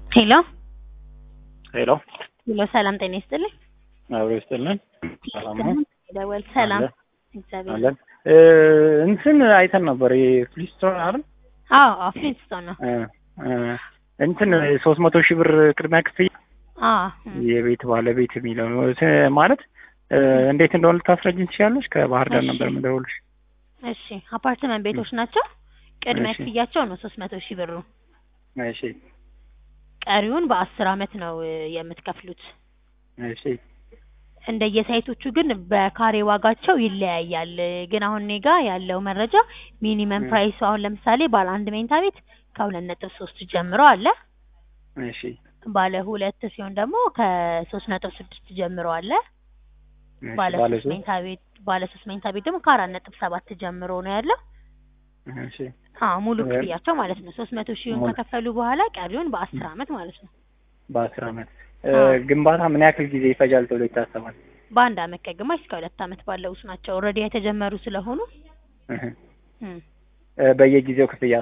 ሄሎ ሄሎ ሄሎ፣ ሰላም ጤና ይስጥልኝ። አብሮ ይስጥልን። ሰላም ነው ደወል ሰላም፣ አለ እግዚአብሔር አለን። እ እንትን አይተን ነበር የፍሊስቶን አይደል? አዎ አዎ፣ ፍሊንስቶን ነው። እ እ እንትን ሶስት መቶ ሺህ ብር ቅድሚያ ክፍያ አዎ እም፣ የቤት ባለቤት የሚለው ነው እ ማለት እ እንዴት እንደሆነ ልታስረጅኝ ትችላለች? ከባህር ዳር እሺ። ነበር የምደውልሽ። እሺ፣ አፓርትመንት ቤቶች ናቸው። ቅድሚያ እሺ። ክፍያቸው ነው ሶስት መቶ ሺህ ብሩ። እሺ ቀሪውን በአስር አመት ነው እ የምትከፍሉት። እሺ እንደየሳይቶቹ ግን በካሬ ዋጋቸው ይለያያል። ግን አሁን እኔ ጋ ያለው መረጃ ሚኒመም እ። ፕራይሱ አሁን ለምሳሌ ባለ አንድ መኝታ ቤት ከሁለት ነጥብ ሶስት ጀምሮ አለ። እሺ ባለ ሁለት ሲሆን ደግሞ ከሶስት ነጥብ ስድስት ጀምሮ አለ። እሺ ባለ ባለ ሶስት ሶስት መኝታ ቤት ባለ ሶስት መኝታ ቤት ደግሞ ከአራት ነጥብ ሰባት ጀምሮ ነው ያለው። እሺ አዎ ሙሉ እ- ክፍያቸው ማለት ነው። ሶስት መቶ ሺውን ሙሉ- ከከፈሉ በኋላ ቀሪውን በአስር አመት ማለት ነው። በአስር አመት እ አዎ። ግንባታ ምን ያክል ጊዜ ይፈጃል ተብሎ ይታሰባል? በአንድ አመት ከግማሽ እስከ ሁለት አመት ባለው ውስጥ ናቸው። ኦልሬዲ የተጀመሩ ስለሆኑ እህ እም፣ እ በየጊዜው ክፍያ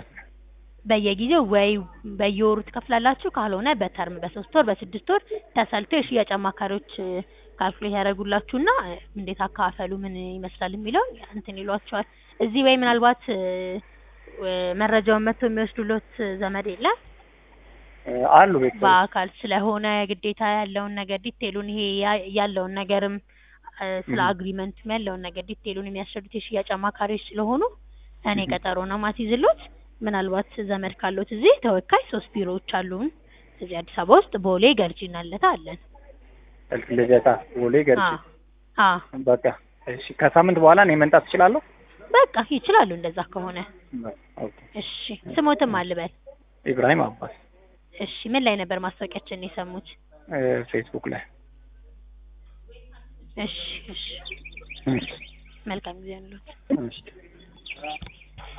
በየጊዜው ወይ በየወሩ ትከፍላላችሁ፣ ካልሆነ በተርም በሶስት ወር በስድስት ወር ተሰልቶ የሽያጭ አማካሪዎች እ፣ ካልኩሌት ያደርጉላችሁና እ፣ እንዴት አካፈሉ ምን ይመስላል የሚለውን እንትን ይሏቸዋል። እዚህ ወይ ምናልባት እ፣ እ፣ መረጃውን መጥቶ የሚወስዱሎት ዘመድ የለም እ አሉ ቤተሰቦች በአካል ስለሆነ ግዴታ ያለውን ነገር ዲቴሉን ይሄ ያ- ያለውን ነገርም እ፣ ስለ Mhm. አግሪመንቱም ያለውን ነገር ዲቴሉን የሚያስረዱት የሽያጭ አማካሪዎች ስለሆኑ እኔ Mhm. ቀጠሮ ነው ማስይዝሎት። ምናልባት ዘመድ ካሎት እዚህ ተወካይ ሶስት ቢሮዎች አሉን እዚህ አዲስ አበባ ውስጥ ቦሌ፣ ገርጂ እና ልደታ አለን። ልደታ ቦሌ ገርጂ አዎ አዎ በቃ እሺ ከሳምንት በኋላ እኔ መምጣት እችላለሁ? በቃ ይችላሉ እንደዛ ከሆነ ኦኬ እሺ። ስሞትም አልበል ኢብራሂም አባስ እሺ። ምን ላይ ነበር ማስታወቂያችን የሰሙት? እ ፌስቡክ ላይ እሺ እሺ። እሺ መልካም ጊዜ ያሉት እሺ